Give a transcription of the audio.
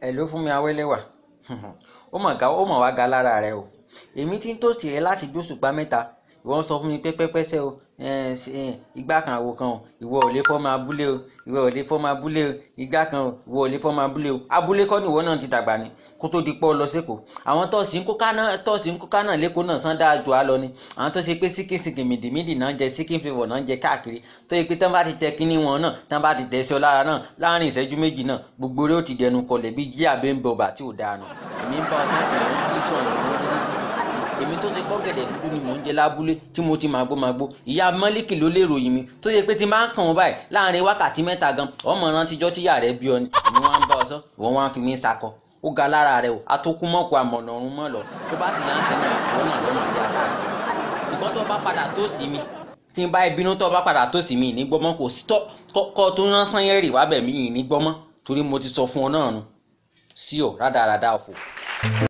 ẹ ló fún mi awẹ́lẹ́wà ó mọ̀ ga ó mọ̀ wá ga lára rẹ o èmi ti ń tòsí rẹ láti jóṣùpá mẹ́ta ìwọ ń sọ fún mi pé pẹ́pẹ́sẹ́ o igbá kan àwo kan o ìwọ ò lè fọ́ máa búlé o ìwọ ò lè fọ́ máa búlé o igbá kan o ìwọ ò lè fọ́ máa búlé o abúlé kọ́ ni ìwọ náà ti dàgbà ni kó tó di pọ́ lọ sẹ́kọ̀ọ́ àwọn tọ́ọ̀sì ń kóká náà tọ́ọ̀sì ń kóká náà lẹ́kọ̀ọ́ náà sán dáa jù á lọ ni àwọn tó ṣe pé síkìsìkì mìdìmídì náà ń jẹ síkìn flavour náà ń jẹ káàkiri tó yẹ pé tán bá ti tẹ kínní wọn náà tán bá ti tẹ sí ọ lára náà láàrin ìṣẹ́jú méjì náà gbogbo rẹ ó ti dẹnu kọlẹ̀ bí jí àbẹ́ ń bọ̀ bá tí ò dáa nù èmi ń bá ọ sọ́ọ̀sì rẹ̀ ń bí sọ̀rọ̀ èmi tó ṣe pọ́gẹ̀dẹ̀ dúdú ni mò ń jẹ lábúlé tí mo ti máa gbó máa gbó ìyá mọ́líkì ló lè ròyìn mi tó ṣe pé tí máa ń kàn wọ́n báyìí láàrin wákàtí mẹ́ta gan ọmọ rántijọ́ tíyà rẹ̀ bí ọ ni èmi wá ń bá ọ sọ ìwọ wá ń fi mí sakọ ó ga lára rẹ o atókùmọ̀kù àmọ̀nà ọ̀run mọ́ lọ tó bá sì yánsẹ́ náà ìwọ náà lọ́mọ ìjà káàkiri ṣùgbọ́n tó bá padà tó sí mi tí n bá ìbínú tó bá padà tó sí mi ní gbọ́mọ́ kò sí kọ́ tó rán sanyẹ́rì wábẹ̀ mí ní gbọ́mọ́ torí mo ti sọ fún ọ náà nu sí ọ rádaràda ọ̀fọ̀.